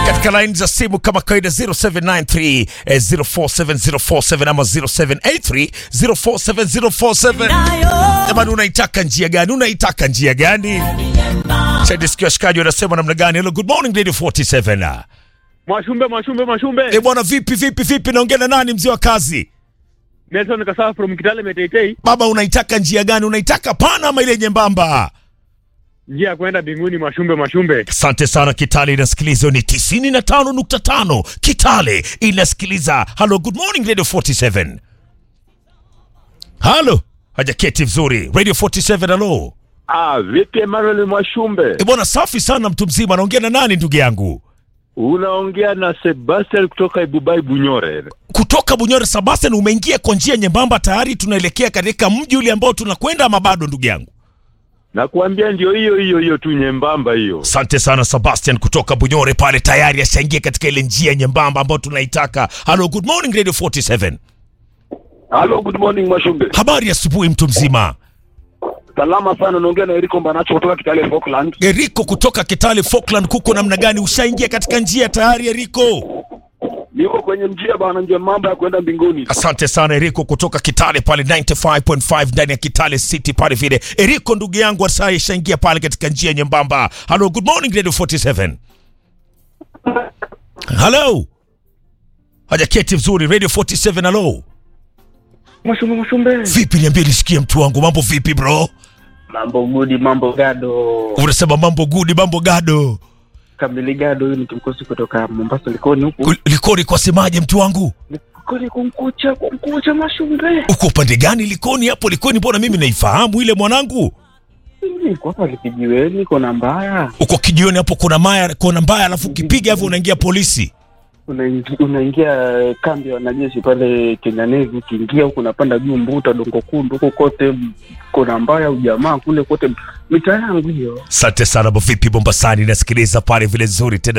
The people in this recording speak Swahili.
katika line za simu kama kawaida 0793 eh, 047047 ama 0783 047047. Jamani, unaitaka njia gani? Unaitaka njia gani? Chadisikia washikaji wanasema namna gani? Hello, good morning Radio 47. Mwashumbe, Mwashumbe, Mwashumbe. Eh bwana, vipi vipi vipi, naongea na nani mzee wa kazi? Nelson Kasawa from Kitale Meteitei. Baba, unaitaka njia gani? Unaitaka pana ama ile nyembamba? Njia ya kwenda mbinguni Mwashumbe, Mwashumbe. Asante sana Kitale inasikiliza ni 95.5 Kitale inasikiliza. Hello, good morning Radio 47. Halo, hajaketi vizuri. Radio 47 halo. Ah, vipi Emmanuel Mwashumbe? E bwana, safi sana mtu mzima. Naongea na nani ndugu yangu? Unaongea na Sebastian kutoka Ibubai Bunyore. Kutoka Bunyore. Sebastian, umeingia kwa njia nyembamba tayari, tunaelekea katika mji ule ambao tunakwenda ama bado ndugu yangu? Nakuambia ndio hiyo hiyo hiyo tu nyembamba hiyo. Asante sana Sebastian kutoka Bunyore pale, tayari ashaingia katika ile njia nyembamba ambayo tunaitaka. Hello, good morning Radio 47. Hello, good morning Mwashumbe. Habari ya asubuhi mtu mzima. Salama sana, naongea na Eriko Mbanacho kutoka Kitale Falkland. Eriko kutoka Kitale Falkland, kuko namna gani? Ushaingia katika njia tayari Eriko? Niko kwenye njia bana, ndio mambo ya kwenda mbinguni. Asante sana Eriko kutoka Kitale pale 95.5 ndani ya Kitale City pale vile. Eriko ndugu yangu sasa ishaingia pale katika njia nyembamba. Hello, good morning Radio 47. Hello. Hajaketi vizuri Radio 47 hello. Mwashumbe, Mwashumbe, Vipi niambie nisikie mtu wangu mambo vipi bro? mambo gudi, mambo gado, Unasema mambo good, mambo gado. kamili gado. Huyu ni kimkosi kutoka Mombasa, Likoni huku. Ul- Likoni kwa semaje mtu wangu? Likoni kumkucha, kumkucha Mwashumbe. Uko upande gani Likoni hapo? Likoni mbona mimi naifahamu ile mwanangu? Niko hapa Likijiweni, kona mbaya. Uko kijioni hapo kuna maya kuna mbaya alafu ukipiga hivyo unaingia polisi. Unaingi- Unaingia kambi ya wanajeshi pale Kenya Navy, ukiingia huku unapanda juu Mbuta, Dongo Kundu, huko kote kona mbaya, ujamaa kule kote, mitaa yangu hiyo. Asante sana, vipi Mombasani nasikiliza pale vile nzuri tena